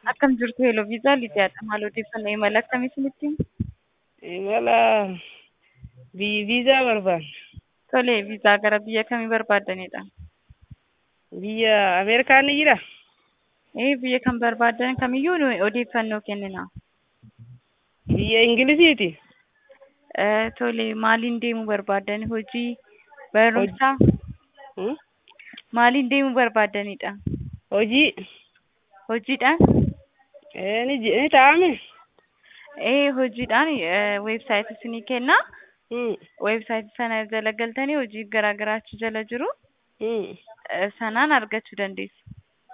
Akkam jirtu Heloo Viizaa Lidiyaadha. Maal odeeffannoo imala akkamii isinitti himu? Imala vi- viizaa barbaanna. Tole, viizaa gara biyya kamii barbaaddanidha? Biyya Ameerikaan ni jiraa? Ee, biyya kan barbaaddan kamiyyuu nu odeeffannoo kennina. Biyya Ingilisiiti? Eh, Tole, maaliin deemuu barbaaddan? Hojii, barumsa? Hmm? Maaliin deemuu barbaaddanidha? Hojii? Hojiidhaan? Ee, ni ji- ni taa'ame? Ee, hojiidhaan eh, weebsaayitii isinii kenna. Hmm. Weebsaayitii sana jala galtanii hojii garaa garaa achi jala jiru. Hmm. Eh, Sanaan argachuu dandeessu.